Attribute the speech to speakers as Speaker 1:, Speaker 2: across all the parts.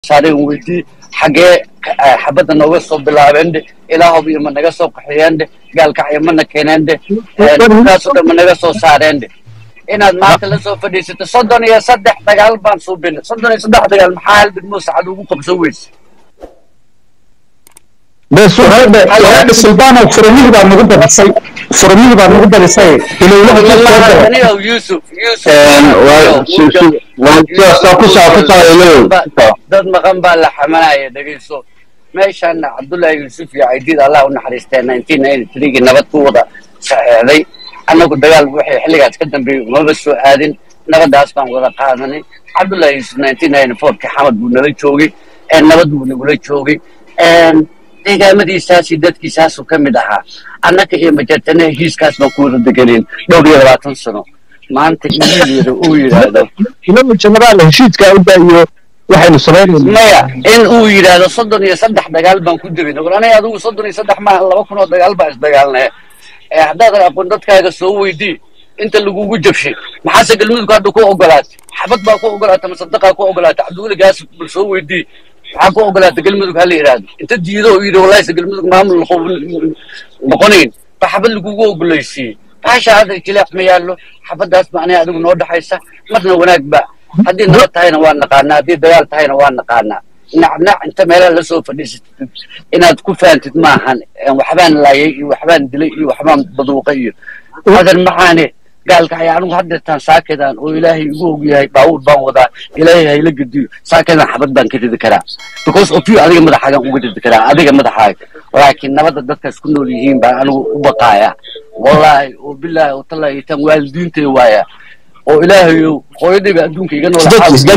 Speaker 1: saareen weydii xaggee xabadda nooga soo bilaabeen dhe ilaahow iyo ma naga soo qaxiyeen dhe gaalkacyo mana keeneen dhe kaasoo dhan ma naga soo saareen dhe inaad maanta la soo fadhiisato soddon iyo saddex dagaal baan suubinay soddon iyo saddex dagaal maxaa hal degmo saxad ugu qabsan weyse
Speaker 2: sultaan furamihii baa nagu badisay furamihii baa nagu badisay
Speaker 1: ilowlaha yusuf dad maqan baa la xamanaya dhegeyso meeshaana cabdullaahi yuusuf iyo caydiid allah u naxariistee nineteen ninety threegii nabad ku wada saxeexday annagu dagaal wixii xilligaas ka dambeeyey umaba soo aadin nabadaas baan wada qaadanay cabdullaahi yuusuf nineteen ninety fourkii xamad buu nala joogay nabad buu nagula joogay deegaamadiisaasi dadkiisaasuu ka mid ahaa annaka iyo majartana heshiiskaas baan ku wada deganeen dhowr iyo labaatan sano maanta injiilyada uu yidhaahdo
Speaker 2: janaraal heshiidka uda iyo waxaynu samaynayna
Speaker 1: maya in uu yidhaahdo soddon iyo saddex dagaal baan ku degay war aniga adigu soddon iyo saddex maaha laba kun oo dagaal baan isdagaalnay haddaadan aqoon dadkaaga soo weydii inta lagugu jabshay maxaase galmudug hadda ku ogolaatay xabad baa ku ogolaatay masadaqaa ku ogolaatay cabdiweligaas bal soo weydii maxaa ku ogolaatay galmudug hala yidhaahdo inta diido oo yidhi wallahi galmudug maamul noqonayn ba xabad lagugu ogolaysiiyey baasha hadda jileec ma yaallo xabaddaas ba aniga adigu noo dhaxaysa marna wanaag ba haddii nabad tahayna waa naqaanaa haddii dagaal tahayna waa naqaanaa nacnac inta meelaha la soo fadhiisatid inaad ku fahamtid maahan waxbaan laayay iyo waxbaan dilay iyo waxbaan baduuqay iyo hadan maxaane gaalka ayaa anigu haddeertaan saakedan oo ilaahay igu og yahay baawur baan wadaa ilaahay hayla gediyo saakedan xabad baan ka ridi karaa because of you adiga madaxaagan uga ridi karaa adiga madaxaaga laakiin nabadda dadkaas ku nool yihiin baan anigu u baqaaya wallaahi oo bilaahi oo tallaahi tan waalidiintay waaya oo ilaahayow hooyadayba adduunka iga nool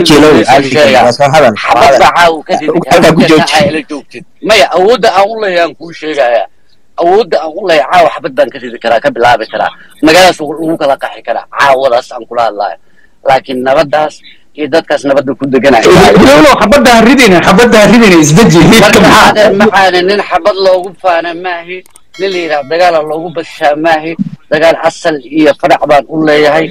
Speaker 1: xabad baa caaw ka ridi joogtid maya awoodda aan u leeyahay aan kuu sheegaya awoodda aan u leeyahay caawa xabad baan ka ridi karaa ka bilaabi karaa magaaladaas lagu kala qaxi karaa caawadaas aan kula hadlayo laakiin nabaddaas iyo dadkaas nabadda ku deganaya
Speaker 2: xabadda ha ridina xabadda ha ridina isdeji
Speaker 1: marka maxaana nin xabad loogu faana maahi nin la yidhaha dagaala loogu bashaa maahi dagaal asal iyo farac baan u leeyahay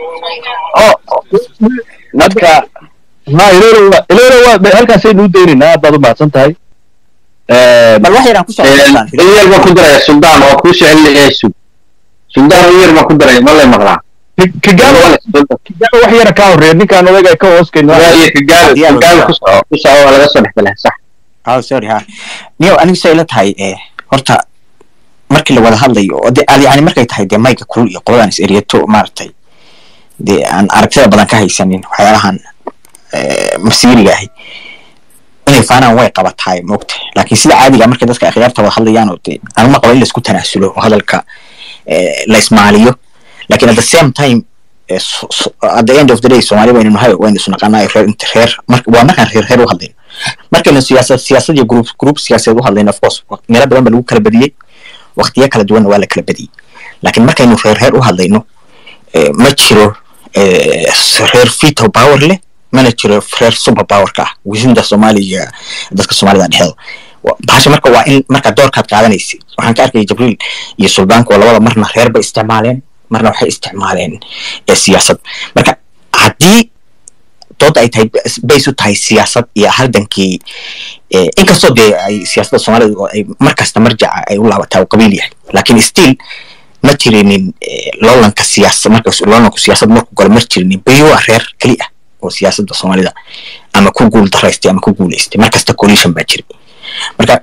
Speaker 1: marka
Speaker 2: ilowla halkaasaynu u daynaynaa aad baad u mahadsan tahay
Speaker 3: bal wax yaraan kusoo
Speaker 4: in yar baan ku daraya suldaan oo kuu soceliya sug suldaan in yar baan ku daraya ma lay maqlaa
Speaker 2: kigaalo kigaalo wax yara kaa horeeya ninkaan odayga ka hooskayno
Speaker 4: iyo kigaalo kigaalo ku soco ku soco waa laga soo dhex galay sax
Speaker 3: oh sorry ha niyo anigu say la tahay horta markii la wada hadlayo oo de yani markay tahay dee mayga kulul iyo qoladan is eriyato maaragtay dee aan aragtida badan ka haysanin waxyaalahan masiiriga ahi inay faanaan way qabatahay moogta laakiin sida caadiga markay dadka akhyaarta wada hadlayaan oo dee anuma qaba in laisku tanaasulo oo hadalka la ismaaliyo lakin at the same time at the end of the day soomaali waynu nahay waynu isu naqaanaa reer inta reer waa markaan reer reer u hadlayno markaynu siyaasad siyaasad iyo group group siyaasadeed u hadlayno of course meelo badan ba lagu kala badiyey waqtiyo kala duwanna waa la kala badiyey laakiin markaynu reer reer u hadlayno ma jiro reer veto power leh mana jiro reer super powerka ah wisinda soomaaliya dadka soomaalida dhexeeda bahasha marka waa in marka doorkaad qaadanaysid waxaan ka arkaya jibriil iyo suldaanka oo labada marna reer bay isticmaaleen marna waxay isticmaaleen siyaasad marka haddii dooda ay tahay bays u tahay siyaasad iyo haldankii inkastoo dee ay siyaasadda soomaalida oo ay markasta marjaca ay u laabataa uu qabiil yahay laakiin still ma jirinin loolanka siyaasad marka loolanku siyaasad marku galo ma jirinin bayuwa reer keli ah oo siyaasadda soomaalida ama ku guul daraystay ama ku guulaystay markasta coalition baa jiray marka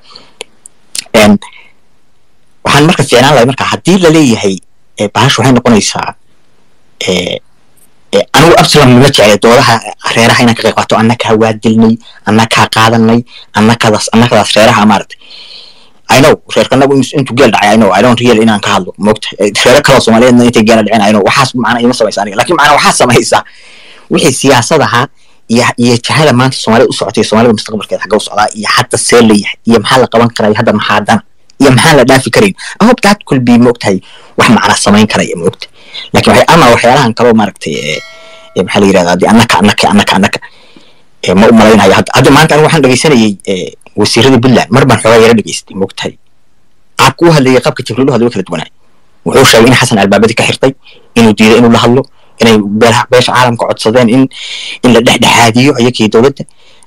Speaker 3: waxaan marka ficnaan lahay marka haddii laleeyahay bahashu waxay noqonaysaa anigu absalom ma jeclay doodaha reeraha inaan ka qayb qaato annakaa waa dilnay annakaa qaadanay annakadaas annakadaas reeraha maaragtay I know reerkanagu intuu geel dhacay I know I don't real inaan ka hadlo moogta reero kaloo soomaaliyeedna intay geela dhaceen I know waxaas macna ima samaysa aniga lakin macna waxaa samaysaa wixii siyaasadaha iyo iyo jahada maanta soomaalida u socotay soomaalida mustaqbalkeeda xagga u socdaa iyo hadda see layahay iyo maxaa la qaban karaa iyo hadda maxaa dana iyo maxaan la dhaafi karayn I hope that could be moogtahay wax macna samayn karaya moogta lakin waxay ama waxyaalahan kaloo maaragtay maxaa la yirahdaa dee annaka annaka annaka annaka ma u malaynayo hadda hadda maanta anigu waxaan dhegeysanayay wasiiradii puntland mar baan xoogaa yara dhegeystay moogtahay qaabka u hadlayay qaabka jibriil u hadlay kala duwanaa wuxuu sheegay in xasan albaabadii ka xirtay inuu diiday inuu la hadlo inay beesha caalamka codsadeen in in la dhexdhexaadiyo ayakii dowladda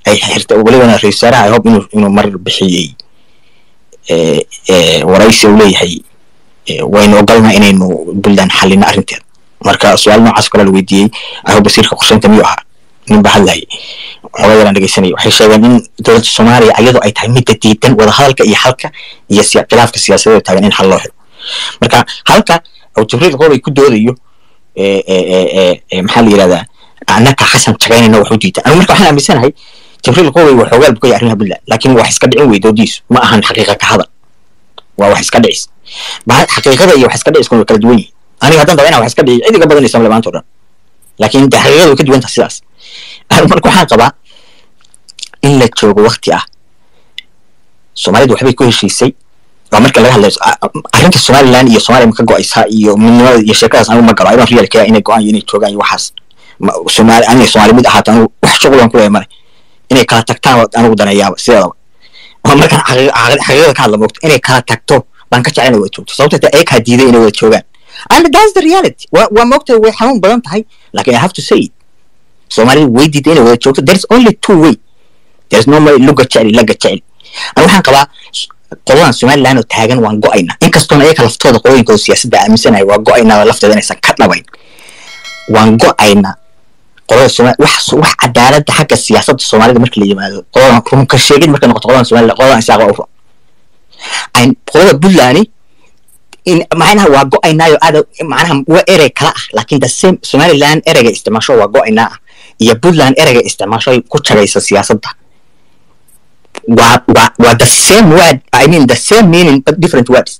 Speaker 3: ay xirtay welibana ra-isul wasaaraha i hope inuu inuu mar bixiyey eh, eh, waraysi uu leeyahay eh, waynu ogolnaa inaynu puntland xallino arrinteeda marka su-aal noocaas kale la weydiiyey i hope wasiirka qorsheynta miyuu ahaa nin baa hadlayay xogaa yaraan dhegeysanayay waxay sheegeen in dowladda soomaaliya iyadoo ay tahay midda diidan wadahadalka iyo xalka iyo siya- khilaafka siyaasadeed taagan in xal loo helo marka halka oo jibriil qoobay ku doodayo eh, eh, eh, eh, eh, maxaa la yidhahdaa annaka xasan tagaynayna wax u diidan anigu marka waxaan aaminsanahay jibriil qoobay waa xoogaal bukaya arrimaha puntland laakiin wax iska dhicin wey doodiisu ma ahan xaqiiqa ka hadal waa wax iska dhicis Ba- xaqiiqada iyo wax iska dhiciskuna way kala duwan yihiin aniga haddaan daba inaan wax iska dhici cid iga badanaysa male maanta o dhan laakiin de xaqiiqada way ka duwan tahay sidaas marka waxaan qabaa in la joogo wakti ah soomaalidu waxbay ku heshiisay waa marka laga hadlayo a- a- arrinta somaliland iyo soomaaliya ma ka go-aysaa iyo midnimada iyo sheekadaas anigu ma galo idan realkaya inay go-aan iyo inay joogaan iyo waxaas Ma- soomaali inay soomaali mid ahaato anigu wax shuqul aan ku leeyahay male inay kala tagtaan waa anigu daneeyaaba sideedaba waa markaan xaqi- xaqi- xaqiiqada ka hadla moogto inay kala tagto baan ka jecel inay wada joogto sababta ta eekaa diiday inay wada joogaan and that's the reality waa waa moogta way xanuun badan tahay laakiin i have to say it soomaalida way diiday inay wada joogto there is only two way there is no way luga jeceli laga jeceli ani waxaan qabaa s- qoladan somaliland oo taagan waan go-ayna inkastoona iyaga laftooda qolooyinkooda siyaasadda aaminsanahay waa go-aynaa lafteeda inaysan ka dhabayn waan go-ayna qolada somaali wax wax cadaaladda xagga siyaasadda soomaalida marka la yimaado qoladan runka sheegid markay noqoto qoladan somaliland qoladan isaaq waa u ro Ay- qolada puntland in macnaha waa go-aynaayo aada macnaha waa erey kala ah laakiin the same somaliland ereyga isticmaasho waa go-aynaa ah iyo puntland ereyga isticmaasho ay ku jagaysa siyaasadda waa waa waa the same word i mean the same meaning but different words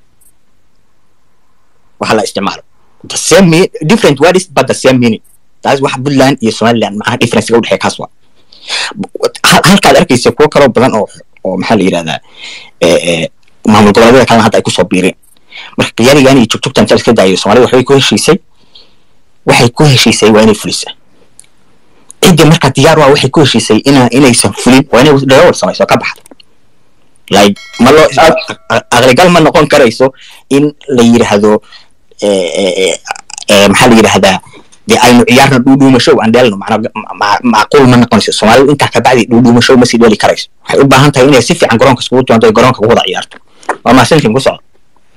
Speaker 3: waxa la isticmaalo the same me different words but the same meaning taas waxa puntland iyo somaliland macnaha difference u dhexeeya kaas waa hal- halkaad arkaysa kuwo kaloo badan oo oo maxaa la yidhahdaa eh, eh, maamul goboleedyada kalena hadda ay kusoo biireen marka qiyaarigan iyo jugjugtan inta la iska daayo soomaalida waxbay ku heshiisay waxay ku heshiisay waa inay fulisaa ciddii marka diyaar waa waxay ku heshiisay ina inaysan fulin waa inay dhawr samayso ka baxda like ma loo a- aqligal ma noqon karayso in la yidhaahdo eh, eh, eh, eh, maxaa la yidhahdaa dee aynu ciyaarna dhuudhuumashow aan dheelno macna ma- macquul ma noqonayso soomaalidu intaa kabacdi dhuudhuumashow ma sii dheeli karayso waxay u baahan tahay inay si fiican garoonka iskugu timaado ay garoonka ku wada ciyaarto waa mahadsantiin ku socdo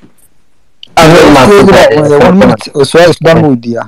Speaker 5: one minute oo su-aal isbaan ma weydiiyaa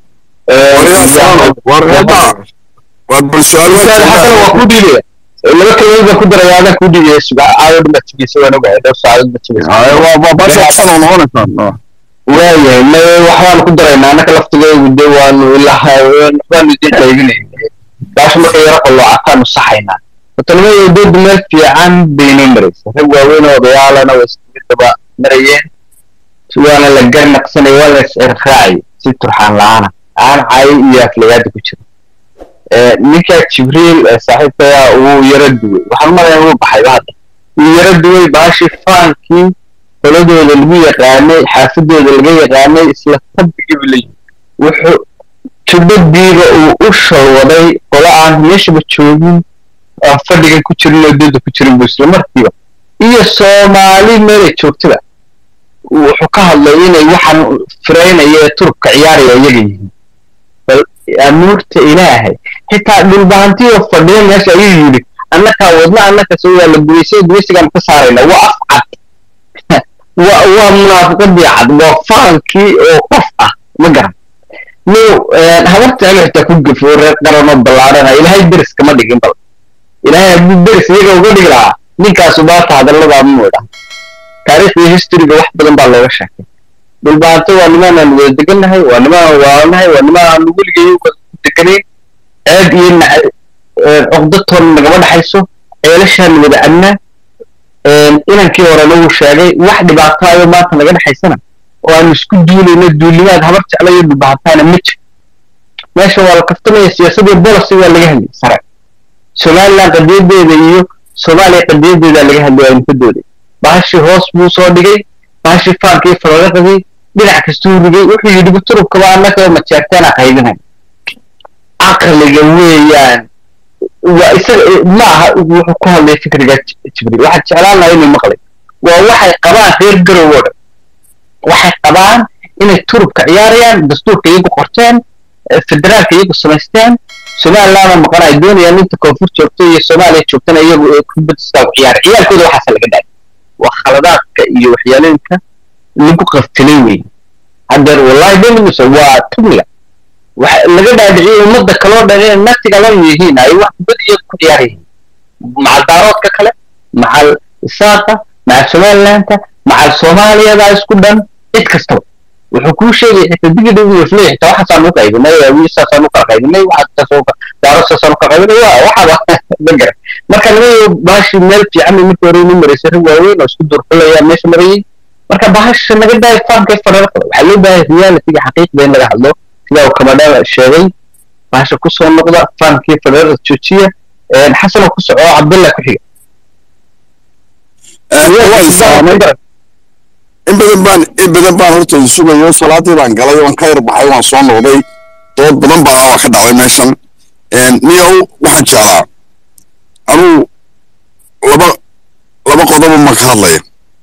Speaker 4: xasan waa ku dhiibaya laba kalimood baan ku daraya adaan ku dhiibaya suga aayo dhan baad tegeysa waan ogahay dhowr saacadood baad tegeysa waayahay ma waxbaanu ku daraynaa annaka laftigeedu de waanu ilaha waxbaanu idin qaybinayna baasha marka yaro qalloocataanu saxaynaa watanimada dooda meel fiican baynoo maraysa rag waaweyn oo odayaalana waa ismidaba marayeen waana la garnaqsanay waa la is-irraacay si turxaan la-aana aan caayo iyo aflagaada ku jira Eh, ninka jibriil ee saaxiibkaya wuu yaro duway waxaan umalayaa wuu baxayba hadda wuu yaro duway baashii faankii qoladooda lagu yaqaanay xaafadooda laga yaqaanay isla tabbigiiba la yimi wuxuu tubadiiba uu u shalwaday qola aan meeshaba joogin aan fadhigan ku jirin oo dooda ku jirin buu isla markiiba iyo soomaali meelay joogtaba wuxuu ka hadlay inay waxaan firaynaya ee turubka ciyaaraya iyaga yihiin bal amuurta ilaahay xitaa dhulbahantiyo fadhiya meesha ayuu yidhi annakaa wadna annaka soo waa la gubaysay gubaysigaan ka saarayna waa af cad waa waa munaafiqadii cad waa faankii oo qof ah ma garan no habarta anu xitaa ku gafo reer qaranoo ballaarana ilaahay deris kama dhigin bal ilaahay hadduu deris iyaga uga dhigi lahaa ninkaasu baata hadalladaa mu idha taariikhda historyga wax badan baa looga sheekay dhulbaanto waa nimaan aan wada degannahay waa nimaan aan waalanahay waa nimaan aan weligay wada deganayn ceeb iyo nac- cogdatoon nagama dhaxayso ceelashaan wada adnaa inankii horena wuu sheegay wax dhibaataayo maanta naga dhexaysana oo aanu isku duulayno duulimaad habar jeclayo dhulbahantaana ma jiro meesha waa la kaftamaya siyaasadii policy waa laga hadlayay sare somaliland qadiyadeeda iyo soomaaliya qadiyadeeda laga hadlaya aynu ka dooday baashii hoos buu soo dhigay baashii faankii falolaqadii dhinac kastuu rigay wuxuu yidhi turubkaba annaka majeerteena qaybinay caqliga weeyaan waa isaga ma aha wuxuu ku hadlay fikriga jibriil waxaad jeclaan lahaa inuu maqlay waa waxay qabaan reer garow oo dhan waxay qabaan inay turubka ciyaarayaan dastuurka iyagu qorteen federaalka iyagu samaysteen somalilandna maqanay doonayaan inta koonfur joogto iyo soomaaliya joogtana iyagu ee kubadista ku ciyaara ciyaalkooda waxaasa laga dhaay waa khaladaadka iyo waxyaalooyinka lagu qaftilay wey haddeer wallahi dominisa waa tugniga waxa laga dhaadhiciyay ummadda kaloo dhan inay naftiga la yihiin ay wax kubad iyagu ku ciyaarayeen macal daaroodka kale macal isaaqa macal somalilanta macal soomaaliyada isku dhan cid kastaba wuxuu kuu sheegay xitaa digida iyo flay xitaa waxaasaan u qaybinay wiisaasaan u kala qaybinay waxaasoo daarosaasaan u kala qaybinay waa waxaba magara marka laga yaabo bahashi meel fiican bay markii hore inu maraysay rag waaweyn oo isku durxulaya meesha marayay marka bahasha naga daaya faanka fararka waxaa loo baahay realitiga xaqiiqda in laga hadlo sida uu kamadhada sheegay bahasha kusoo noqda faankii fararka joojiya xasanoo ku soco cabdullah ku xiga
Speaker 6: in badan baan in badan baan horta sugayo salaadii baan galay waan ka yarbaxay waan soo noqday dood badan baa waa ka dhacday meeshan niyow waxaan jeclaa anuu laba laba qodobo ma ka hadlaya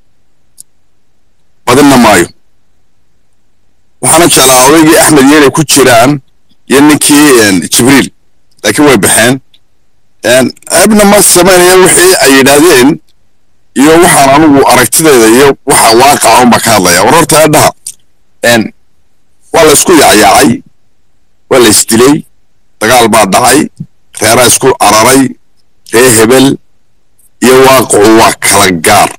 Speaker 6: badinna maayo waxaana jeclaa odaygii axmed yeelay ku jiraan iyo ninkii jibriil laakiin way baxeen abna ma samaynaya wixii ay yidhaahdeen iyo waxaan anugu aragtideeda iyo waxa waaqaca unbaa ka hadlaya war horta adhaha waa la isku yaacyaacay waa la isdilay dagaal baa dhacay reeraa isku cararay ree hebel iyo waaqacu waa kala gaar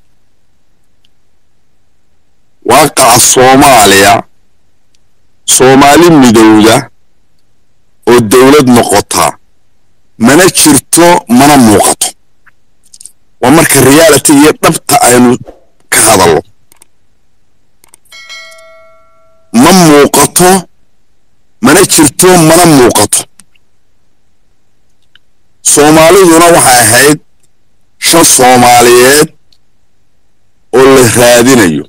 Speaker 6: waaqaca soomaaliya soomaali midowda oo dowlad noqota mana jirto mana muuqato waa marka reality iyo dhabta aynu ka hadallo ma muuqato mana jirto mana muuqato soomaaliduna waxay ahayd shan soomaaliyeed oo la raadinayo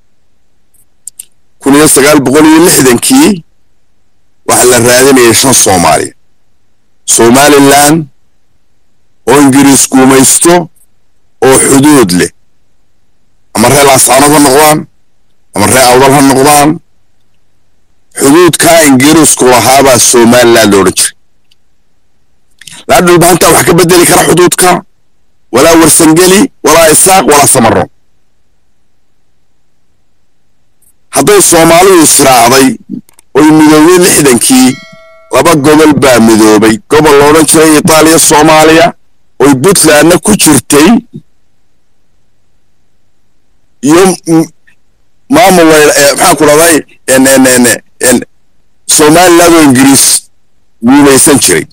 Speaker 6: kun iyo sagaal boqol iyo lixdankii waxaa la raadinayay shan soomaaliya somalilan oo ingiriis guumaysto oo xuduud leh ama ree laascaanood ha noqdaan ama ree awdal ha noqdaan xuduudkaa ingiriisku lahaabaa somaliland loodhan jiray laa dhulbahantaa wax ka bedeli kara xuduudka walaa warsangeli walaa isaaq walaa samaro hadday soomaalidu israacday oy midoobay lixdankii laba gobol baa midoobay gobol loodhan jiray itaaliya soomaaliya oy puntlandna ku jirtay iyo maamul maxaan ku dhahday somaliland oo ingiriis guumaysan jiray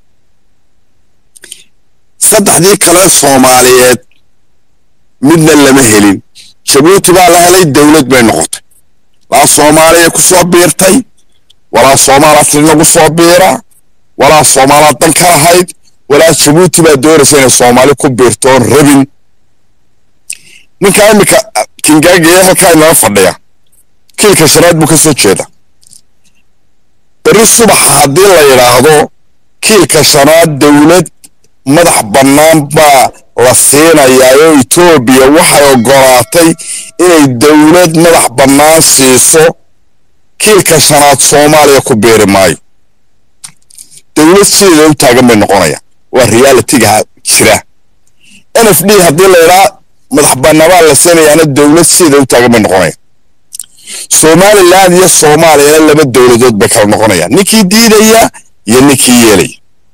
Speaker 6: saddexdii kale soomaaliyeed midna lama helin jabuuti baa la helay dowlad bay noqotay laa soomaaliya ku soo biirtay walaa soomaala tirnagu soo biira walaa soomaalaa dan ka lahayd walaa jabuuti baa doonaysa inay soomaali ku biirto oon rabin ninkaa iminka kingaagaya halkaa inala fadhiya kiilka shanaad buu ka soo jeeda berri subaxa haddii la yidhaahdo kiilka shanaad dowlad madax bannaan baa la siinayaa oo etoobiya waxay oggolaatay inay dowlad madax bannaan siiso kiilka shanaad soomaaliya ku biiri maayo dowlad sideeda u taagan bay noqonayaan waa realitiga jira n f d haddii la yidhaa madax bannaanbaa la siinayaana dowlad sideeda u taagan bay noqonayaan somaliland iyo soomaaliyana laba dowladood bay kala noqonayaan ninkii diidaya iyo ninkii yeelaya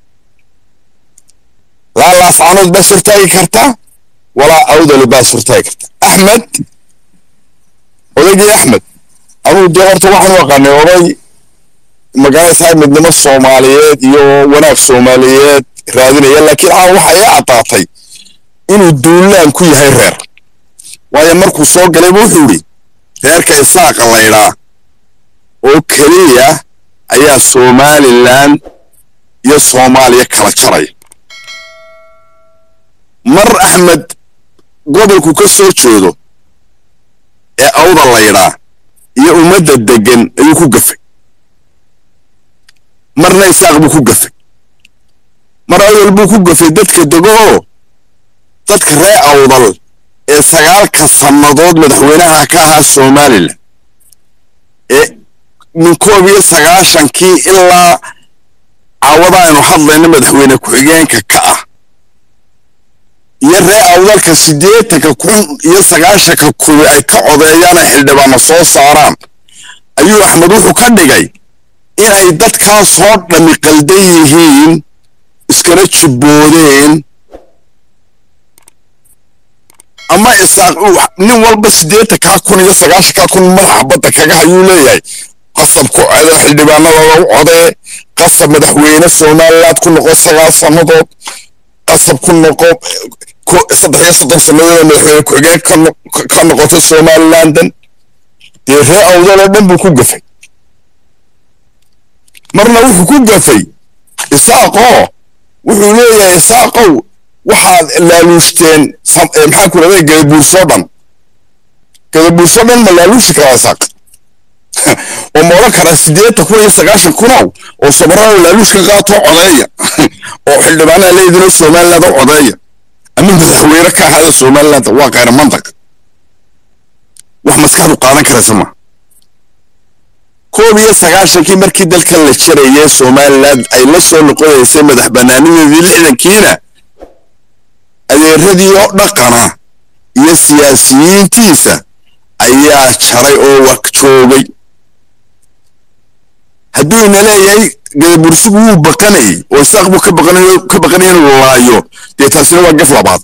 Speaker 6: laa laascanood baa surtaagi karta walaa awdali baa surtaagi karta axmed odaygii axmed anugu dee horta waxaan u aqaanay oday magaalada midnimo soomaaliyeed iyo wanaag soomaaliyeed raadinaya laakiin aan waxa ii caddaatay inuu duulaan ku yahay reer waayo markuu soo galayba wuxuu yidhi reerka isaaqa laydhaa oo keliya ayaa somalilan iyo soomaaliya kala jaraya mar axmed gobolku ka soo jeedo ee awda laydhaa iyo ummadda deggan ayuu ku gafay marna isaaq buu ku gafay mar awdal buu ku gafay dadka dego oo dadka ree awdal ee sagaalka sannadood madaxweynaha ka ahaa somalilan ee min koob iyo sagaashankii ilaa caawada aynu hadlayno madaxweyne ku-xigeenka ka ah iyo ree awdalka siddeetanka kun iyo sagaashanka kuwi ay ka codeeyaan ay xildhibaano soo saaraan ayuu axmed wuxuu ka dhigay inay dadkaasoo dhammi qaldan yihiin iskana jibboodeen ama isaaq nin walba siddeetankaa kun iyo sagaashankaa kun madaxa badda kaga hayuu leeyahay qasab ku codo xildhibaanada lagu codee qasab madaxweyne somaliland ku noqo sagaal sannadood qasab ku noqo saddex iyo soddon sannadood madaxweyne ku-xigeen ka noqoto somalilandan dee ree awdaloo dhan buu ku gafay marna wuxuu ku gafay isaaqoo wuxuu leeyahay isaaqow waxaad laaluushteen maxaa ku dhahday gadabuursoo dhan gadabuursoo dhan ma laaluushi karaa isaaq oo ma odhan karaa siddeetan kun iyo sagaashan kunow oo sabarada laaluush ka qaatoo codeeya oo xildhibaanaha leedino somaliland oo codeeya ama madaxweyne ka ahaada somaliland waa kayra mantaq wax maskaxdu qaadan karaysa ma koob iyo sagaashankii markii dalkan la jarayay somaliland ay la soo noqonaysay madax banaanideedii lixdankiina adeeradii oo dhaqana iyo siyaasiyiintiisa ayaa jaray oo waq joogay hadduu ina leeyahay gadabursigu wuu baqanayay oo isaaq buu ka baqanay ka baqanay inuu laayo dee taasina waa gaf labaad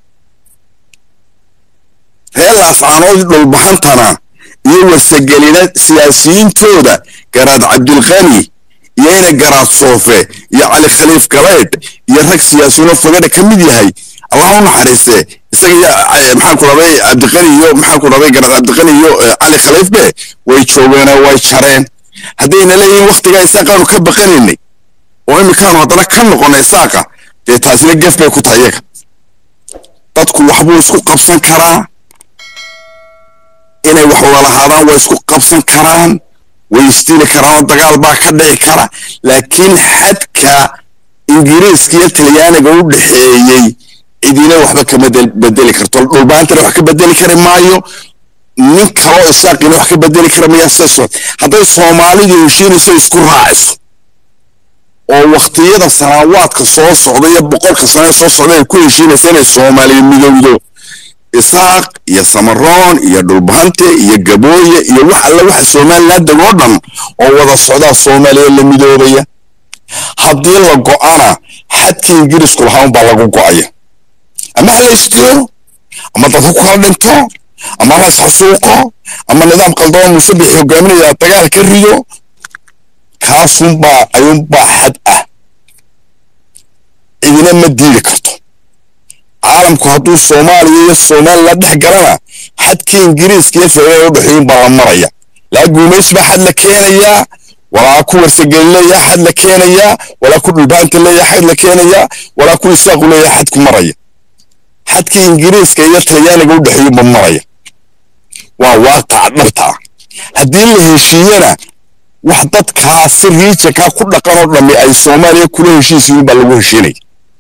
Speaker 6: reer laascaanood dhulbaxantana iyo wasagelina siyaasiyiintooda garaad cabdilqani iyo ina garaad soofe iyo cali khaliif galeydh iyo rag siyaasiyiinoo fogadha ka mid yahay allah u naxariiste isaga iyo maxaan ku dhaday cabdiqani iyo maxaan ku dhaday garaad cabdiqani iyo cali khaliifbe way joogeenoo way jareen haddayna leeyihiin waktigaa isaaqaanu ka baqanaynay oo iminkaanu haddana ka noqonay isaaqa dee taasina gef bay ku tahay iyaga dadku waxbuu isku qabsan karaa inay wax walahaadaan way isku qabsan karaan way isdili karaan oo dagaal baa ka dhici kara laakiin xadka ingiriiska iyo talyaaniga u dhexeeyey cidina waxba kama bedeli karto dhulbaantana wax ka bedeli kari maayo nin kaloo isaaqina wax ka bedeli kara mayaa sidaas hadday soomaalidu heshiinayso isku raaciso oo waktiyada sanaawaadka soo socda iyo boqolka sano soo socda ay ku heshiinaysa inay soomaaliya midowdo isaaq iyo samaroon iyo dhulbahante iyo gabooye iyo wax alle waxa somaliland degoo dhan oo wada socdaa soomaaliya la midoobaya haddii la go'ana xadkii ingiriisku lahaan baa lagu go'aya ama ha la istiro ama dadka ku kala dhinto ama la isxasuuqo ama nidaam qaldoon musabix hogaaminaya dagaal ka rido kaasunbaa ayuunbaa xad ah cidina ma diidi karto caalamku hadduu soomaaliya iyo somaliland dhex galana xadkii ingiriiska iyo federal u dhexeeyun baa la maraya laa guumays baa xad la keenayaa walaa ku warsageli leeyaha xad la keenayaa walaa ku dhulbaanta leeyaha xad la keenayaa walaa ku isaaqu leeyaha xad ku maraya xadkii ingiriiska iyo talyaaniga u dhexeeyun ba maraya waa waaqaca dhabta ah haddii la heshiiyana wax dadkaasi riijankaa ku dhaqan oo dhammi ay soomaaliya kula heshiisiyin baa lagu heshiinaya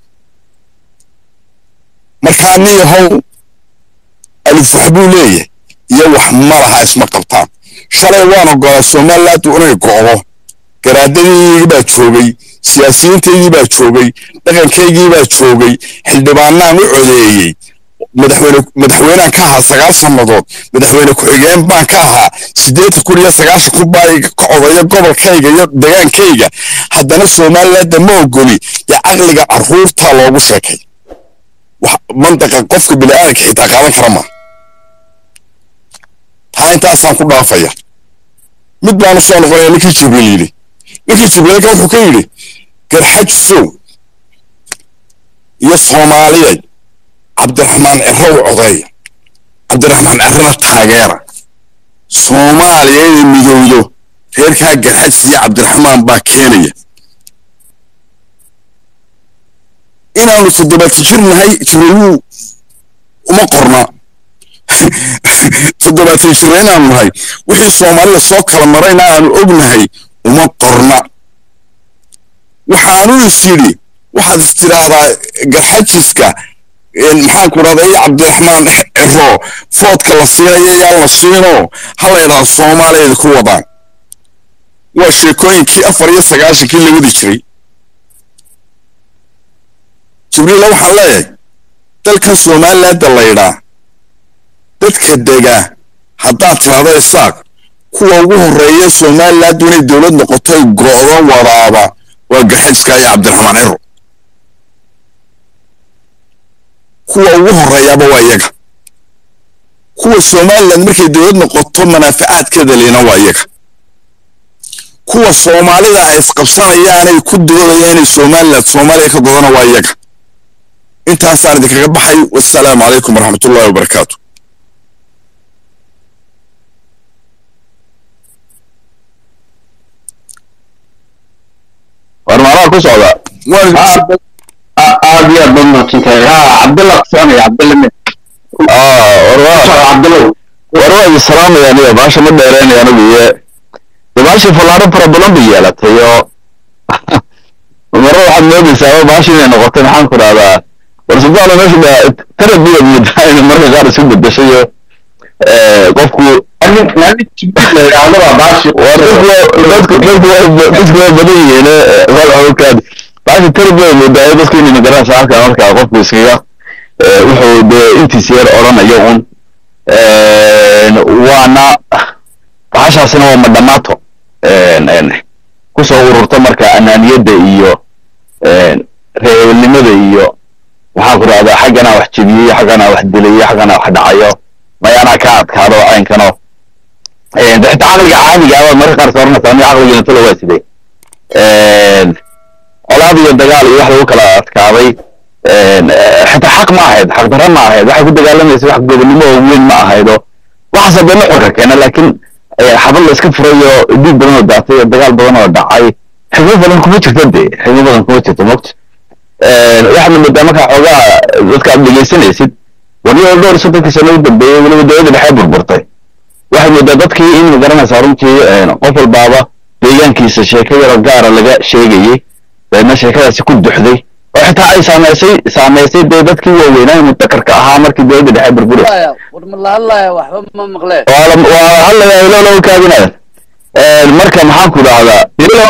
Speaker 6: markaa nin yahow alif wax buu leeyahay iyo wax malaha isma qabtaan shalay waan ogolaa somaliland inay go'do garaadadiigii baa joogay siyaasiyiintaydii baa joogay dhaqankaygii baa joogay xildhibaanaan u codeeyey madaxweyne madaxweynean ka ahaa sagaal sannadood madaxweyne ku-xigeen baan ka ahaa siddeetan kun iyo sagaashan kun baa iga ka codaya gobolkayga iyo degaankayga haddana somalilandda ma ogoli dee caqliga carruurtaa loogu sheekay mandaqa qofka bini'aadanka xitaa qaadan kara ma taa intaasaan ku dhaafaya mid baanu soo noqonaya ninkii jibriil yidhi ninkii jibriilka wuxuu ka yidhi garxajisow iyo soomaaliyay cabdiraxmaan ciro u codeeya cabdiraxmaan cirona taageera soomaaliya inay midowdo reerkaa garxajis iyo cabdiraxmaan baa keenaya inaanu toddobaatan jir nahay jibriiluu uma qorna toddobaatan jir inaanu nahay wixii soomaalida soo kala marayna aanu ognahay uma qorna waxaanu is yidhi waxaad is tidhaahdaa garxajiska maxaan ku dhahday cabdiraxmaan ciro foodka la siinayo yaa la siino ha la yidhahdo soomaaliyeed ku wadaan waa sheekooyinkii afar iyo sagaashankii la wadi jiray jibriila waxaan leeyahay dalkan somalilandda la yidhaa dadka dega haddaad tidhahdo isaaq kuwa ugu horreeya somaliland inay dowlad noqotoy go'do wadaaba waa gaxeeska iyo cabdiraxmaan ciro kuwa ugu horreeyaaba waa iyaga kuwa somaliland markay dowlad noqoto manaafacaadkeeda lina waa iyaga kuwa soomaalida ay isqabsanayaanay ku doodayaan inay somaliland soomaaliya ka godana waa iyaga intaasaan idinkaga baxay wassalaamu calaykum waraxmatullahi wabarakaatu
Speaker 4: war maalaha ku socda aad iyo aad baad mahadsantahay ha cabdalla kusoconaya cabdalla mid cabdallow war waa idin salaamaya aniga baasha ma dheereynaya anigu iyo de baashii fallaaro fara badan bay yeelatay oo maro waxaad moodaysaa baashi inay noqotay maxaan ku dhahdaa war subxaana meesha ba tarabiya moodaa inay marka qaar isu bedeshay oo qofku dadku waa badan yihiin walxokaad baashi tarabiya moodaa dadku inay magaranaysa halkaa markaa qofku iskaga wuxuu dee intiis yar odhanayo un waana bahashaasina waa madhamaato kusoo ururta marka anaaniyadda iyo reebelnimada iyo waxaan ku dhahdaa xaggana wax jebiyey xaggana wax dilayo xaggana wax dhacayo mayaanaa ka adkaado caynkano de xitaa caqliga caadiga abaad marka qaar sooranaysaa aniga caqligiina talo waa sidee colaad iyo dagaal iyo wax lagu kala adkaaday xitaa xaq ma ahayd xaq darra ma ahayd waxay ku dagaalamaysa wax gobonnimo oo weyn ma ahaydo waxaase dee nuxurka keena laakiin xabad la iska furayo dhiig badan oo daatay oo dagaal badan oo dhacay xigmo badan kuma jirto de xigmo badan kuma jirto mogta waxaadna moodaa markaa xoogaa dadka aad dhegaysanaysid warniyo dhowr soddonkii sano u dambeeyey weliba dowladda dhexe burburtay waxay moodaa dadkii in magaranaysaa runtii qof walbaaba deegaankiisa sheeko yaro gaara laga sheegayey deedna sheekadaasi ku duxday oo xitaa ay saamaysay saamaysay dee dadkii waaweynaa mutakarka ahaa markii dowladda dhexe burburay
Speaker 1: war ma la hadlaya waxba ma maqleen
Speaker 4: waa hadlayaa ilolo kaadinaya marka maxaan ku dhahdaa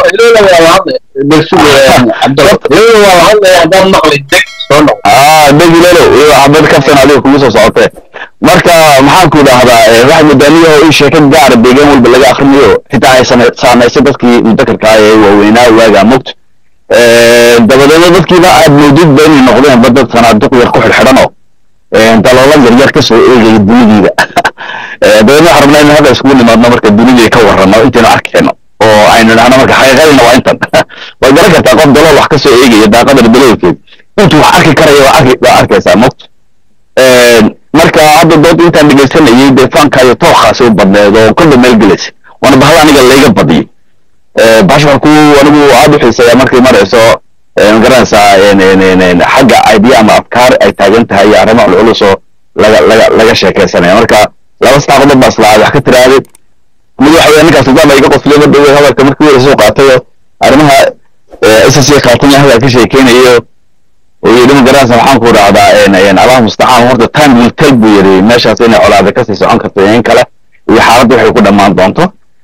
Speaker 4: deg ilolo xabad kaftan adiga kugu soo socotee marka maxaan ku dhahdaa waxay modaaniyaho in sheeko gaara deegaan walba laga akrinayo xitaa ay saamaysay dadkii mutakarka ah ee waaweynaa waagaa mogta dabadeedna dadkiiba aad moodid ba inay noqdeen ba dad sanaaduq yar ku xidhxidhanoo daloola yaryar ka soo eegaya dunidiida dabeedna waxaan rabnaa in hadda iskugu nimaadno marka dunidii ka warrano intaynu arkayno oo aynu dhahno marka xaqiiqadina waa intan waad garan kartaa qof dalool wax ka soo eegaya daaqadana daloolkeed intuu wax arki karaya waa arki waa arkaysaa mogt marka hadda dood intaan dhegaysanayay dee faankaayo tookaasi u badneed oo kolba meel gelaysa waana bahal aniga layga badiyey baasha waxaan ku anigu aad u xiiseeyaa markay marayso magaranaysaa xagga idea ama afkaar ay taagan tahay iyo arrimo culculus oo laga laga laga sheekaysanaya marka laba saddex qodob baa islaa wax ka tiraahday mid waxa weya ninkaas sultaan baa iga qosliyo ma dhowey hadalka markii weyra soo qaatay oo arrimaha ssc qaatan ya hadal ka sheekeynayo oo yidhi magaranaysa waxaan ku dhahdaa allah mustacaan horta time will tell buu yidhi meeshaas inay colaada kasii socon karto iyo in kale iyo xaaladda waxay ku dhammaan doonto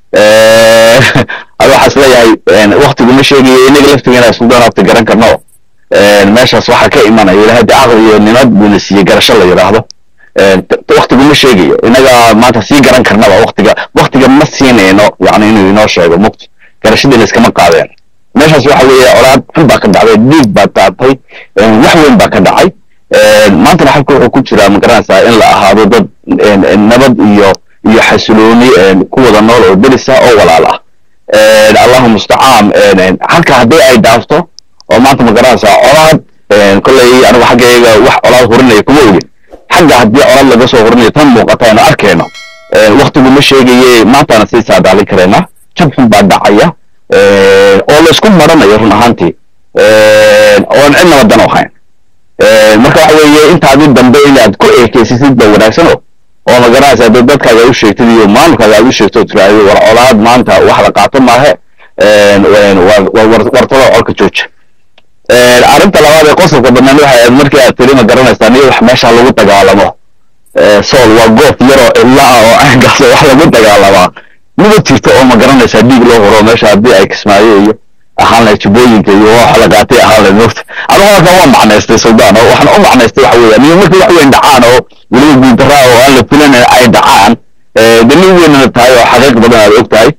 Speaker 4: ada waxaa isleeyahay waktigu ma sheegayo inaga laftigeena suldan horta garan karno meeshaas waxaa ka imanaya ilahay de caqli iyo nimad buuna siiyey garasho la yidhaahdo waktigu ma sheegayo inaga maanta sii garan karnaba waktiga waktiga ma siinayno yani inuu inoo sheego muqti garashadii layskama qaadeen meeshaas waxa weeye colaad xun baa ka dhacday dhiig baa daatay wax weyn baa ka dhacay maantana xalka wuxuu ku jiraa magaranaysaa in la ahaado dad nabad iyo iyo xasilooni ku wada nool oo derisa oo walaal ah allahu mustacaan halka haddii ay dhaafto oo maanta magaranaysaa colaad kolley anigu xaggayga wax colaad hurinaya kuma ogin xagga haddii colaad laga soo hurinayo tan muuqata aynu arkayno waktigu ma sheegaye maantaana sii saadaalin karayna jab xun baa dhacaya oo la isku maranayo run ahaantii oon cidnaba dan u hayn marka waxa weeye intaadii dambe inaad ku eekeysisid ba wanaagsano oo magaranaysaa dad dadkaaga u sheegtid iyo maamulkaaga aad u sheegto oo tiraahdo war colaad maanta wax la qaato maahe wartada colka jooja arrinta labaad ee qosolka badnaan waxay ahayd markii aad tiri ma garanaysaa niyo wax meesha lagu dagaalamo sool waa goof yaroo illa ah oo caynkaas wax lagu dagaalamaa mida jirto oo ma garanaysaa dhiig loo horo meesha haddii ay kismaayo iyo ahaan lahayd tubooyinka iyo wax la qaatay ahaan lahayd mogta anigu halkan waa macnaystay suldaan oo waxaan u macnaystay waxa weeyaan iyo markii wax weyn dhacaan oo weliba guuldaraa oo aan la filanayn ay dhacaan de nin weynana tahay oo xaqiiq badan aad og tahay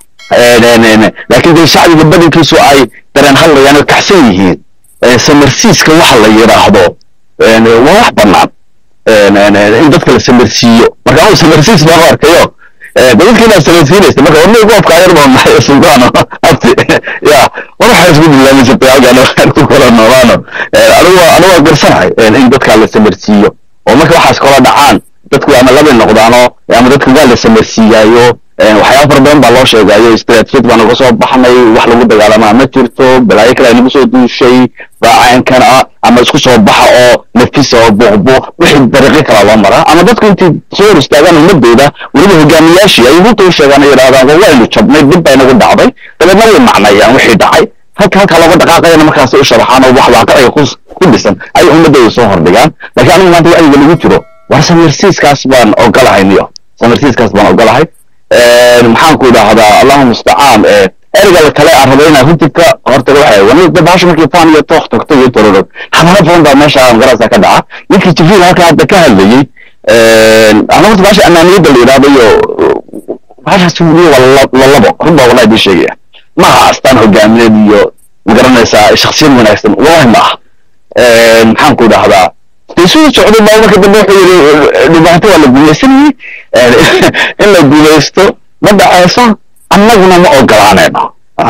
Speaker 4: laakiin dee shacbiga badankiisu ay dareen hadlayaan oo kacsan yihiin samarsiiska waxa la yidhaahdo waa wax bannaan in dadka la samarsiiyo marka anu samarsiis baan u arkayo dadka inaad samarsiinaysa marka warna goobka ayar baan nahay sultaan abti ya war waxaa isku dilaamin jirtay halkaan waxaan ku kala noolaano anigu anigu waa garsanahay in dadka la samarsiiyo oo marka waxaas kala dhacaan dadku ama labay noqdaano ama dadka waa la samarsiiyaayo waxyaaba fara badan baa loo sheegayo istaraatijiyad baan uga soo baxnay wax lagu dagaalamaa ma jirto balaayo kale nagu soo duushay baacaynkan ah ama isku soo baxa oo nafisa oo buuqbuuq wixii dariiqyo kala loo maraa ama dadku intay soo hor istaagaan ummadooda weliba hogaamiyaashii ay runta u sheegaan ay yidhahdaan war waynu jabnay dib baa inagu dhacday dabeedna way macnayaan wixii dhacay halka halka looga dhaqaaqayana markaas u sharaxaan oo wax waaqiciga ku ku dhisan ay ummadooda soo hordhigaan laakiin anigu maanta wacyiga lagu jiro war samirsiiskaas baan ogolahay niyo samirsiiskaas baan ogolahay maxaan ku idhaahdaa allahu mustacaan ereyga kale aan rabay inaan runtii ka hortaga waxay wani bahasha markii faan iyo tooq tagto iyo tororog xamaalo badan baa meesha garasa ka dhaca ninkii jibriil halka hadda ka hadlayey ama horta bahasha amaaniyadda la yidhahdo iyo bahashaas weliyo waa lalabo run baa wallahi idin sheegaya maaha astaan hogaamineed iyo magaranaysaa shaksiyad wanaagsan wallahi ma aha maxaan ku idhaahdaa suu socday baa marka dambe wuxuu yidhi dhibaato waa la gumaysanayey in la gumaysto ma dhacayso annaguna ma ogolaanayno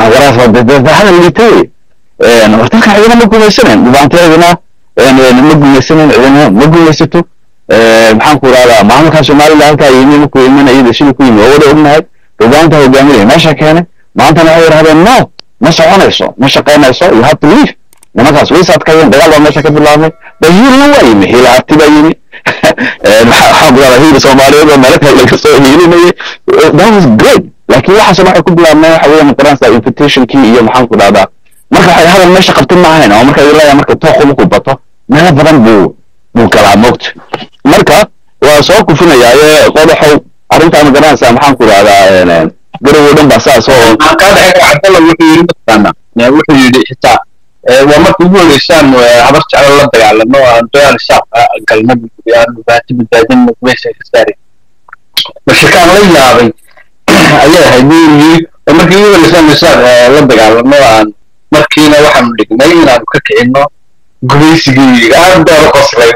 Speaker 4: hadal liitay wartalka cidina ma gumaysanayn dhibaanteedina ma gumaysanayn cidina ma gumaysato maxaan ku idhahdaa maamulka somaliland halkaa yimi markuu iman iyada sidii ku yimi waa wada ognahay hogaanta hogaaminaya meesha keenay maantana waxay yidhahdeen no ma soconayso ma shaqaynayso you have to leave nimankaas way saadkayeen dagaal baa meesha ka bilaabmay bahiilna waa yimi hiilaarti baa yimi maxaa ku dhahdaa hiil soomaaliyeed oo meelo kale laga soo hiilinayay that was great laakiin waxaas waxay ku bilaabmeen waxa weeye maqaranaysaa invitationkii iyo maxaan ku dhahdaa marka waxay hadal meesha qabtay ma ahayn oo marka ilaa marka tooqu markuu bato meelo badan buu buu galaa moogta marka waa soo kufinayaa ee qodaxow arrintaa magaranaysaa maxaan ku dhahdaa garowo dhan baa saas oo
Speaker 2: cabdalla wuxuu yidhi mataqaana wuxuu yidhi xitaa waa marka ugu horeysaan habar jeclo la dagaalano aan dagaal shaabka galno aan dhibaato badbaadin meesha ka saari mashakaan la yaabay ayay ahayd buu yidhi oo markii ugu horeysaan shaab la dagaalano aan markiina waxaanu dhignay inaanu ka kicino gumaysigii aad baa la qoslay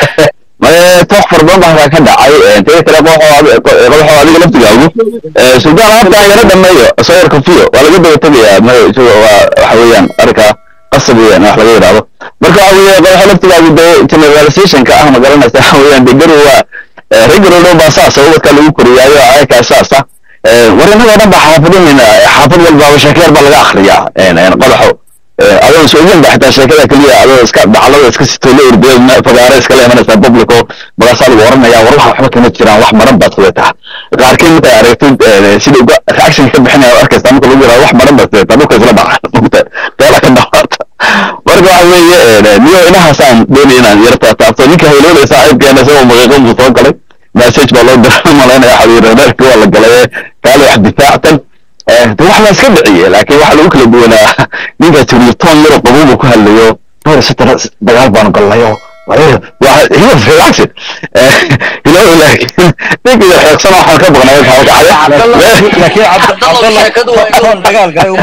Speaker 4: toox fara badan baa ka dhacay tee kale qodaxo adiga laftigaagu suldaan habta yara dhameeyo sawirka fiyo waa laga daba tegayaa waxa weeyaan arka qasab weeyaan wax laga yidhaahdo marka waxa weeye qodaxo laftigaagu dee generalizationka ah ma garanaysa waxa weeyaan de garow waa regarow dhan baa saasa ubadka lagu koriyaayo ayakaa saasa war innagoo dhan baa xaafadinayna xaafad walbaaba sheekeer baa laga akriyaa qodaxo adoo soogan ba xitaa sheekada keliya adoo iska dacalada iska sitoo la ordayo fagaare iskala imanaysaa publico magaasaa lagu oranaya war waxa waxba kama jiraan wax maran baad fudetaa qaarkiin markay aragtid sida uga reaction ka bixinaya arkaysa marka lagu yiraahdo wax maran baad fudetaa dhulka isla dhaca mugta teela ka dhawaata marka waxa weeye niyo inahaasaan doonay inaan yar taataabto ninka hawlooda saaxiibkeena isagoo maqiiqo buu soo galay message baa loo dira malaynaya xabiireerka waa la galay kaale wax difaactan de wax la iska dhiciye laakiin waxa lagu kala duwanaa ninka tiriyo toon yaro qabuubu ku hadlayo dhowr satara dagaal baanu gallayo hiyo relaxed ilaw laakiin ninka iyo xeeqsan waxaan ka baqnay
Speaker 3: laakiin
Speaker 1: cabdalla sheekadu waa inuu
Speaker 3: dagaal galay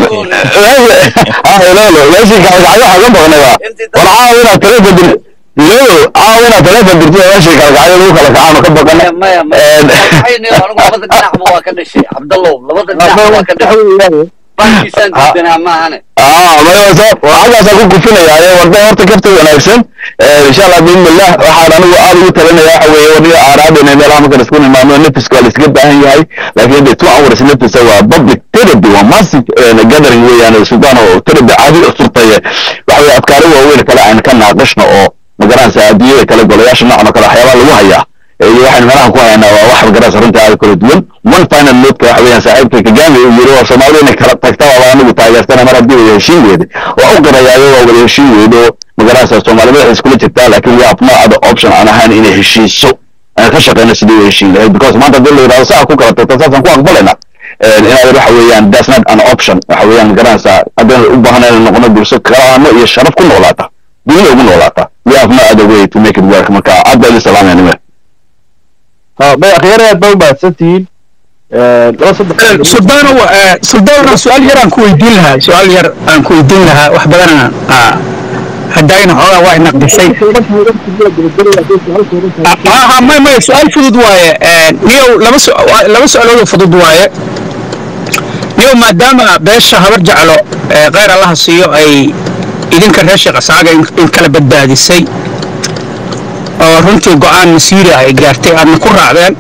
Speaker 4: ilolo meeshii kalgacyo waxaan ka baqnay waa war caawa inaad tala bedel ilolo caawa inaad tala bedeltid meeshii kalgacyo lagu kala kacaano ka baqana
Speaker 1: maya maya maxayni anigu labada dhinacba waa ka dhashay cabdallow labada dhinacba waa ka dhashay bankiisaan diidanaa maahane
Speaker 4: waxagaasaan ku kufinaya warda horta kafta wanaagsan insha allah biidnillah waxaan anigu aad ugu talinaya waxa weeye waniga aaraadina meelaha markaan isku nimaano nefiska waa laiskaga baahan yahay laakiin de two hours nefisa waa public therapy waa massive gathering weeyaan sultaan oo therapy caadi furtay waxa weye afkaaro waaweyn kale aan ka naaqashno oo magaranaysa adduunyada kale golayaasha noocan oo kale waxyaabaha lagu hayaa iyo waxaan meelaha ku haynaa waa wax magaranaysa runta aad kala duwan one final note waxa weeyaan saaxiibka kagami uu yiri war soomaalidu inay kala tagta waa anigu taageersana mar haddii wada heshiin weyde waa u qarayaayo waa wada heshiin weydo magaranaysa soomaalida waxay iskula jirtaa laakiin we have no other option aan ahayn inay heshiiso aan ka shaqeyno sidii u heshiin lahayd because maanta haddii la yidhahdo saa ku kala tagta saasaan ku aqbalayna inaad waxa weeyaan that's not an option waxa weeyaan garanaysaa haddaan u baahan inaan noqono bulsho karaamo iyo sharaf ku noolaata dunida ugu noolaata we have no other way to make it work marka aad baa idin salaamaya nime
Speaker 2: ha bay akhyaar aad baa u mahadsantihiin laba saddex
Speaker 7: suldaano suldaano su-aal yar aan ku weydiin lahaa su-aal yar aan ku weydiin lahaa wax badanana haddaayna xoogaa waa naqdisay ha may may su-aal fudud waaye niyow laba su- laba su-aalood oo fudud waaye niyow maadaama beesha habar jeclo ee kheyr allaha siiyo ay idinka reer sheekh asaaga in in kala badbaadisay oo runtii go-aan masiiri ah ay gaartay aadna ku raacdeen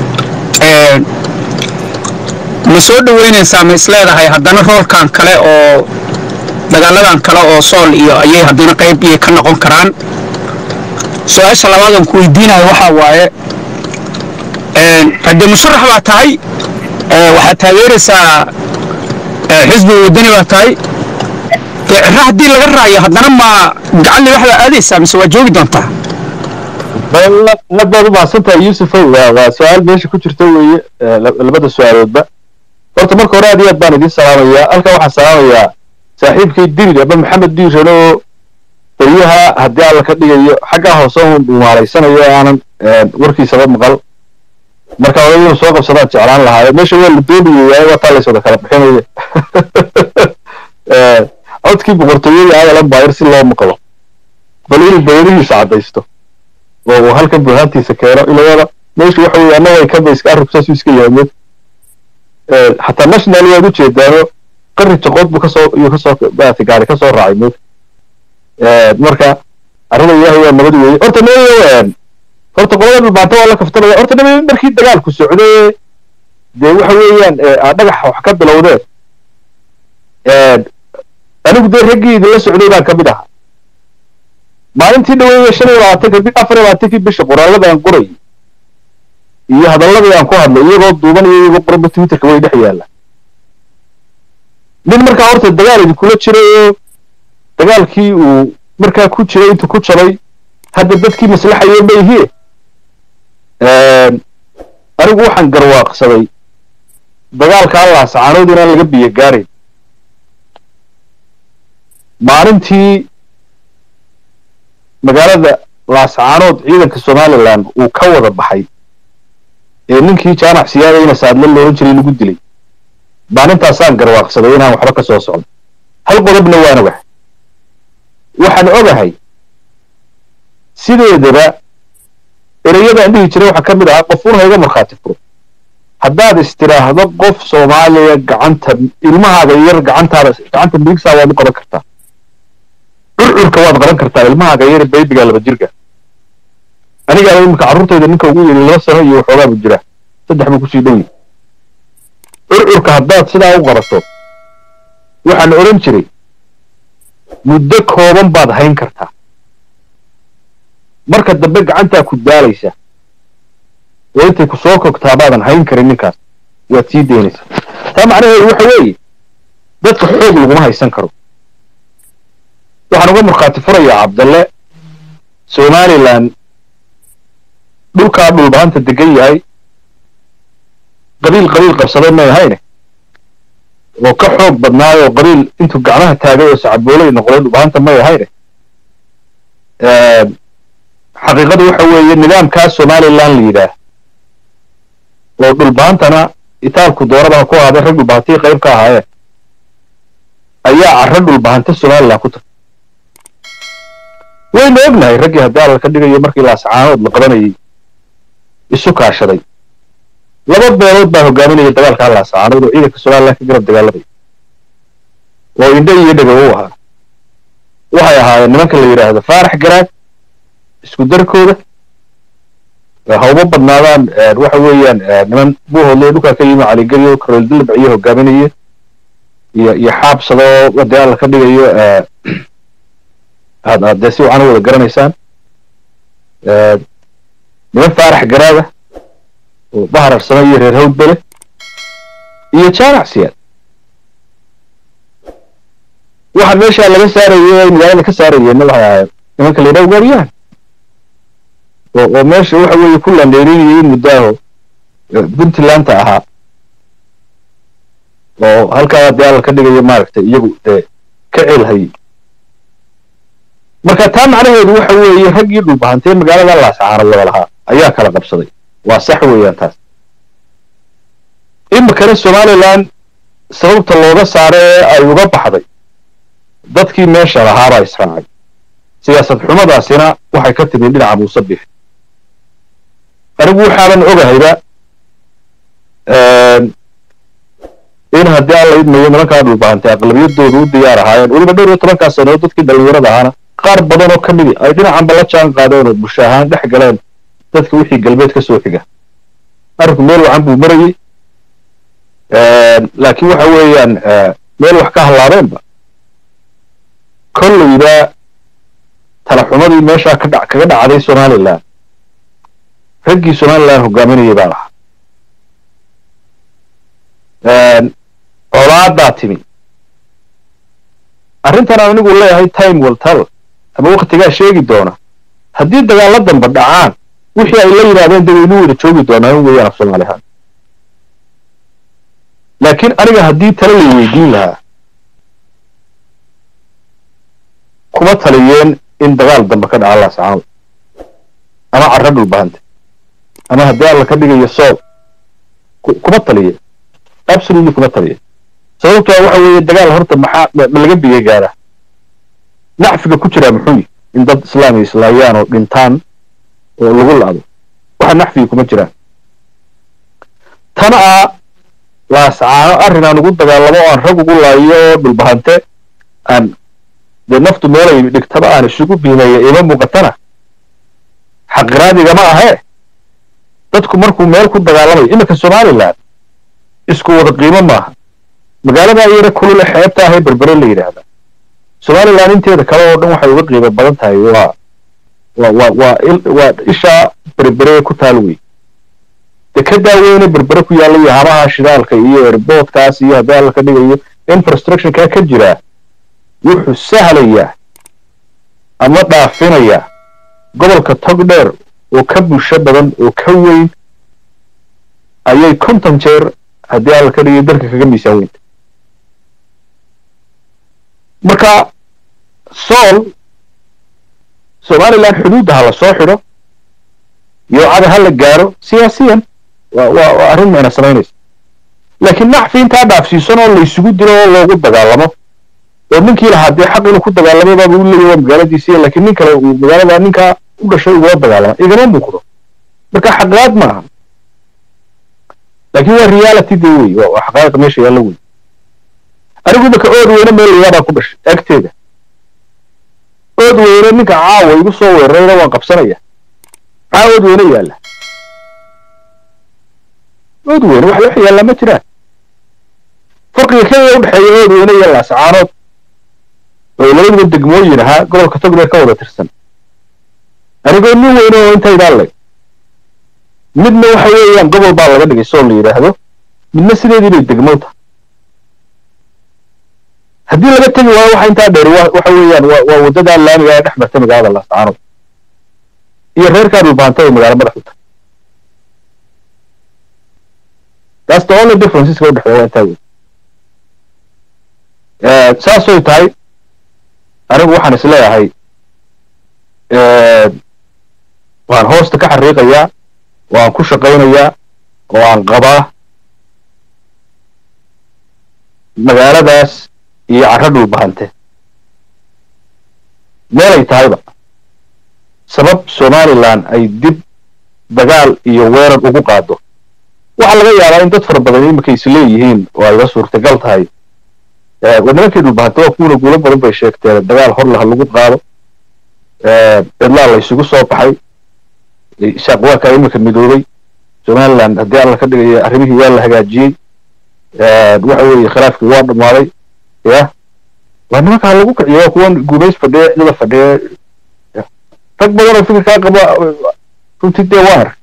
Speaker 7: ma soo dhoweynaysaa ma isleedahay haddana roolkan kale oo dagaaladan kale oo sool iyo ayay haddana qayb iyay ka noqon karaan su-aasha labaadan ku weydiinayo waxaa waaye haddee musharax baa tahay waxaad taageeraysaa xisbiga waddani baa tahay dee cira haddii laga raayo haddana ma gacan libaxda aadaysaa mise waa joogi doontaa
Speaker 2: aad baad u mahadsantahay yuusufow waa waa su-aal meesha ku jirta weeye eh, la- labada su-aaloodba horta marka hore aad iyo aad baan idiin salaamayaa halkan waxaan salaamayaa saaxiibkay dirir aba maxamed diiran oo beryaha haddii alla ka dhigayo xaggaa hoose un dhumaalaysanayo oo aanan eh, warkiisaba maqal marka hore inuu soo qabsadaan jeclaan lahaayo meesha waa la doonayay waaye waa taa layswada kala bixinaya Eh, codkii boqortooyada adalan baayir si loo maqlo bal inuu bayrihiisa caddaysto oo uu halkan burhaantiisa keeno ilawada meeshu waxa weeye annaga ay ka bayska arrinku saasuu iska yahay Eh, xataa national waad u jeedaano qari jaqood buu kasoo iyo kasoo maaragtay gaari kasoo raacay mood marka arrada ilaahay waa nabad weeye horta nabayo horta qolada dhulbaanta waa la kaftanaya horta nabayo markii dagaalku socday dee waxa weeyaan eh, aa dhagaxa wax ka bilowdeen anigu dee raggii idinla socday baan ka mid ahaa maalintii dhaweeye shan iyo labaatanka bi afar iyo labaatankii bisha qoraalada aan qorayay iyo hadalladii aan ku hadlay iyagoo duuban iyo iyagoo qoranba twitterka way dhex yaalla nin markaa horta dagaal idinkula jiray oo dagaalkii uu markaa ku jiray intuu ku jabay hadda dadkii maslaxayo ma ihie anigu waxaan garwaaqsaday dagaalka allah sacaanood inaan laga biyo gaarayn maalintii magaalada laascaanood ciidanka somalilan uu ka wada baxay ee ninkii jaamac siyaadayna saadle loolan jiray lagu dilay maalintaasaan garwaaqsaday inaan waxba ka soo socdo hal qodobna waan ogahay waxaan ogahay sideedaba ereyadaan dhihi jiray waxaa ka mid ahaa qof un hayga markhaati furo haddaad istiraahdo qof soomaaliya gacanta ilmahaaga yar gacantaada gacanta midigsaa waad u qaban kartaa curcurka waad qaban kartaa ilmahaaga yar baybiga laba jirka anigaa imika carruurtayda ninka ugu yiri laba sano iyo waxoogaa buu jiraa saddex buu kusii dhow yahay curcurka haddaad sidaa u qabato waxaan odhan jiray muddo kooban baad hayn kartaa marka dambe gacantaa ku daalaysa oo intay ku soo kogtaa baadan hayn karin ninkaas waad sii daynaysaa taa macnaheedu waxa weeye dadka xoog laguma haysan karo waxaan uga markhaati furayaa cabdalle somalilan dhulkaa dhulbaanta degan yahay qabiil qabiil qabsaday may ahayne oo ka xoog badnaayo oo qabiil intuu gacmaha taagay oo sacaboolay noqday dhulbaanta may ahayne xaqiiqadu waxa weeye nidaamkaa somalilan la yidhaah oo dhulbaantana itaalku dooraba ku ahaaday rag dhulbaantii qayb ka ahaayeen ayaa carro dhulbaanta somalilan ku tagtay waynu ognahay raggii haddii alla ka dhigayo markii laascaanood la qabanayay isu kaashaday laba beelood baa hogaaminaya dagaalka laascaanood oo ciidanka somalilan ka garab dagaalamaya oo indho iyo dhega u ahaa waxay ahaayeen nimanka la yidhaahdo faarax garaad isku darkooda hawma badnaadaan waxa weeyaan niman buuhoodle dhulkaa ka yimi caligelyo karol dilbaciyo hogaaminaya iyo iyo xaabsado haddii alla ka dhigayo aad aad dee si wacan u wada garanaysaan niman faarax garaada oo bahararsamo iyo reer hawdbele iyo jaamac siyaad waxa meesha laga saarayay ay magaalada ka saarayeenna waxay ahaayeen nimanka la yidhaha ugaaryahan oo oo meesha waxa weeye ku landheerinayay muddo aho puntlandta ahaa
Speaker 4: oo halkaa dee alla ka dhigayo maaragtay iyagu dee ka ceelhayay marka taa macnaheedu waxa weeye raggii dhulbahantee magaalada laasacaana wada lahaa ayaa kala qabsaday waa sax weeyaan taas iminkana somalilan sababta looga saaro ee ay uga baxday dadkii meesha lahaabaa israacay siyaasad xumadaasina waxay ka timi dhinaca muuse bix anigu waxaanan ogahayba in haddii alla idmayo nimankaa dhulbahantay aqlabiyadooda u diyaar ahaayeen weliba dhowr iyo tobankaa sanood dadkii dhallinyarada ahaana qaar badan oo ka midi ay dhinacanba la jaan qaadeen oo bulsho ahaan dhex galeen dadka wixii galbeed ka soo xiga arrinku meel wacan buu marayey laakiin waxa weeyaan meel wax ka hallaabeenba kolleyba talaxumadii meeshaa ka dha kaga dhacday somalilan raggii somalilan hogaaminayay baa lahaa colaadaa timi arrintan aan anigu leeyahay time will tell ama waktigaa sheegi doona haddii dagaalla damba dhacaan wixii ay la yidhahdeen de waynu wada joogi doonaa in weeyaan af soomaali ahaan laakiin aniga haddii tale lay weydiin lahaa kuma taliyeen in dagaal dambe ka dhaca laascaanood ama carra dhulbahanta ama haddii alla ka dhigayo soob kuma taliye absolutely kuma taliye sababtoo waxa weeye dagaal horta maxaa ma laga biyo gaara nacfiga ku jiraa muxuu yihi in dad islaami islaayaan oo dhintaan oo lagu la'do waxa nacfiga kuma jiraan tana a laascaano arrin aan ugu dagaalamo oo aan rag ugu laayo oo dhulbahante aan dee naftu meelay dhigtaba aan isugu biimeeya ima muuqatana xaqiraadigama ahee dadku markuu meel ku dagaalamayo iminka somalilan isku wada qiimo maaha magaalada yara kulule xeebta ahee berbere la yidhaahda somalilan inteeda kale oo dhan waxay uga qiimo badan tahay waa waa waa waa waa ishaa berbere ku taal wey dekedaa weyne berbere ku yaalla iyo habaha shidaalka iyo erboodkaas iyo haddii alla ka dhigayo infrastructurekaa ka jiraa wuxuu sahlayaa ama dhaafinayaa gobolka togdheer oo ka bulsho badan oo ka weyn ayay konton jeer haddii alla ka dhigayo dalka kaga miisaan weynta marka sool somalilan xuduudda ha la soo xidho yoocada ha la gaaro siyaasiyan waa waa waa arrin mayna samaynaysa laakiin nacfi intaa dhaafsiisan oo laysugu dilo oo loogu dagaalamo oo ninkii lahaa dee xaq inuu ku dagaalamay baaba u leeyahy waa magaaladiisiiya laakiin nin kale uu magaalada ninkaa u dhashay ugula dagaalama igama muuqdo marka xaqaad maaha laakiin waa reality dee wey waa waa xaqaaqa meesha yaalla wey anigu imaka ood weyne meel layaabaa ku dhashay agteeda ood weyne ninka caawa igu soo weerarayna waan qabsanaya maxaa ood weyne yaalla ood weyne wax wax yaallaa ma jiraan farqiga keliya udhexeeya ood weyne iyo laascaanood oo labaduba degmooyin ahaa gobolka togdheer ka wada tirsan anigoo nin weyne oo intaydaa leg midna waxa weeyaan gobol baa laga dhigay soo la yidhaahdo midna sideedii bay degmo tahay haddii laga tegi waayo waxa intaa dheer waxa weeyaan waa waa waddadaa laamiga ee dhex marta magaalada laascaanood iyo reerkaa dhulbaanta ay magaalo madax u tahay that's the only difference iska udhexeeya waa intaa wey saasay tahay anigu waxaan is leeyahay waan hoosta ka xariiqayaa waan ku shaqaynayaa oo aan qabaa magaaladaas iyo carro dhulbahante meelay tahayba sabab somalilan ay dib dagaal iyo weerar ugu qaado waxaa laga yaabaa in dad fara badan iminka is leeyihiin oo ayga suurtagal tahay waa nimankii dhulbahante waa kuwana guulo badan bay sheegteen dagaal hor laha lagu qaado cidlaa la isugu soo baxay shaaqwaaka iminka midoobay somaliland haddii alla ka dhigayo arrimihii waa la hagaajiyey waxa weeye khilaafkii waa dhammaaday ya waa nimankaa lagu kiciyo waa kuwan guubays fadhiya cidada fadhiya rag badan oo fikirkaa qaba runtii dee waan ark